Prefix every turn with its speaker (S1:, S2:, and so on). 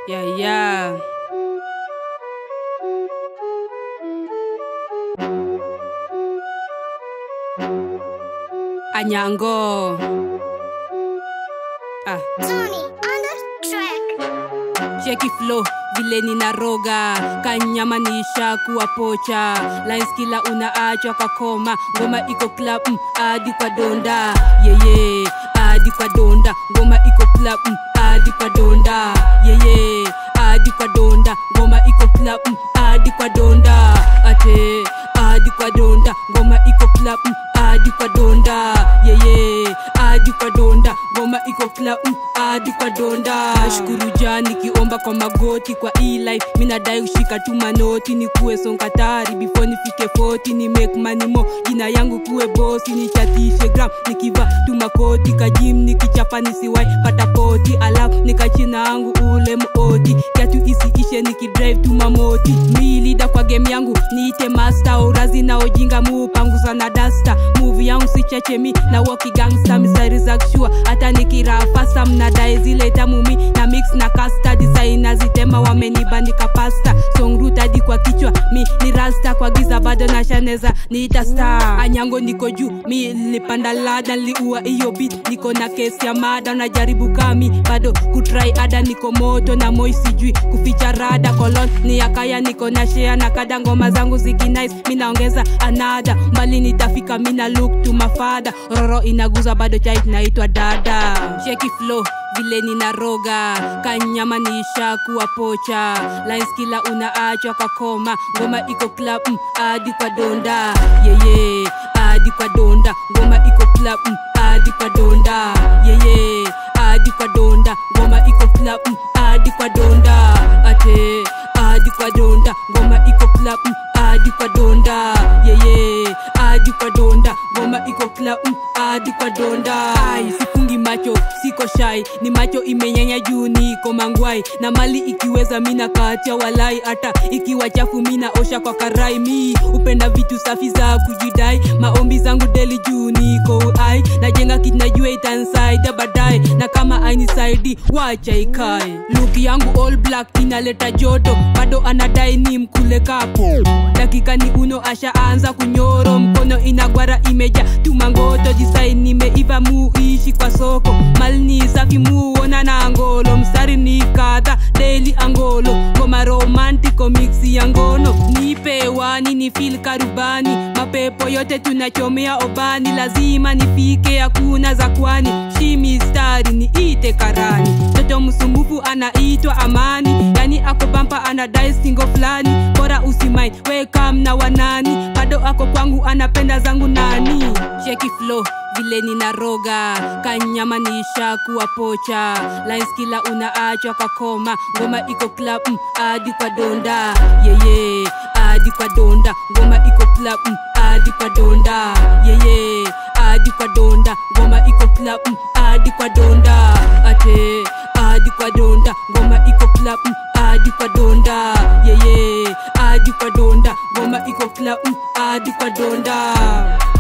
S1: Yeah, yeah. Anyango. Ah.
S2: Tony on the track.
S1: cheki flow vile ninaroga kanyamanisha kuwa pocha lines kila unaachwa kakoma ngoma iko club mm, hadi kwa donda yeye hadi kwa donda ngoma iko club mm, hadi kwa donda yeye hadi kwa donda ngoma iko club mm, hadi kwa donda ate hadi kwa donda ngoma iko club mm, hadi kwa donda yeye hadi kwa donda ngoma iko club mm, hadi kwa donda shukuru jani kiomba kwa magoti kwa e-life minadai ushika tu manoti ni kuwe sonkatari before nifike 40 ni make money mo jina yangu kuwe bosi nichatishe gram nikiva tu makoti kajim nikichapa nisiwai pata poti alafu nikachina yangu ule moti kiatu isiishe nikidrive tu mamoti milida kwa game yangu niite master urazi na ojinga muupanguza na dasta muvi yangu sichachemi na woki gangsta misari za kshua hata nikirafasa mnadae zile tamumi na mix na kasta disaina zitema wamenibandika pasta songrutadi kwa kichwa mi ni rasta kwa giza bado na shaneza niita star anyango niko juu mi nilipanda lada niliua hiyo bit niko na kesi ya mada najaribu kami bado kutrai ada niko moto na moi sijui kuficha rada kolon ni yakaya niko na shea na kada ngoma zangu zikinais mi naongeza anada mbali nitafika mina look to mafada roro inaguza bado chai naitwa dada sheki flow vile ninaroga kanyamanisha kuwa pocha lines kila unaachwa kakoma ngoma iko club mm, hadi kwa donda yeye hadi kwa donda ngoma iko club mm, hadi kwa donda yeye hadi kwa donda ngoma iko club mm, hadi kwa donda ate hadi kwa donda ngoma iko club mm, hadi kwa donda yeye hadi kwa donda ngoma iko club mm, hadi kwa donda Ai, sifungi macho siko shai ni macho imenyanya juu niko mangwai na mali ikiweza mina katia walai hata ikiwa chafu mina osha kwa karai mi upenda vitu safi za kujidai maombi zangu deli juu niko ai najenga kitu najua itansaidia baadaye na kama ainisaidi wacha ikae luki yangu all black inaleta joto bado anadai ni mkule kapo dakika ni uno ashaanza kunyoro mkono inagwara imeja tumangoto jisai nimeiva muishi kwa soko malni safi muona na angolo mstari ni kadha deli angolo ngoma romantiko miksi ya ngono nipe wani ni fil karubani mapepo yote tunachomea obani lazima nifike hakuna za kwani shimistari ni ite karani toto msumbufu anaitwa amani yani ako pampa anadai singo fulani bora usimai wekam na wanani bado ako kwangu anapenda zangu nani cheki flow vile ninaroga kanyamanisha kuwa pocha lines kila unaachwa kakoma ngoma iko club mm, hadi kwa donda yeye hadi kwa donda ngoma iko club mm, hadi kwa donda yeye hadi kwa donda ngoma iko club mm, hadi kwa donda ate hadi kwa donda ngoma iko club mm, hadi kwa donda yeye hadi kwa donda ngoma iko club mm, hadi kwa donda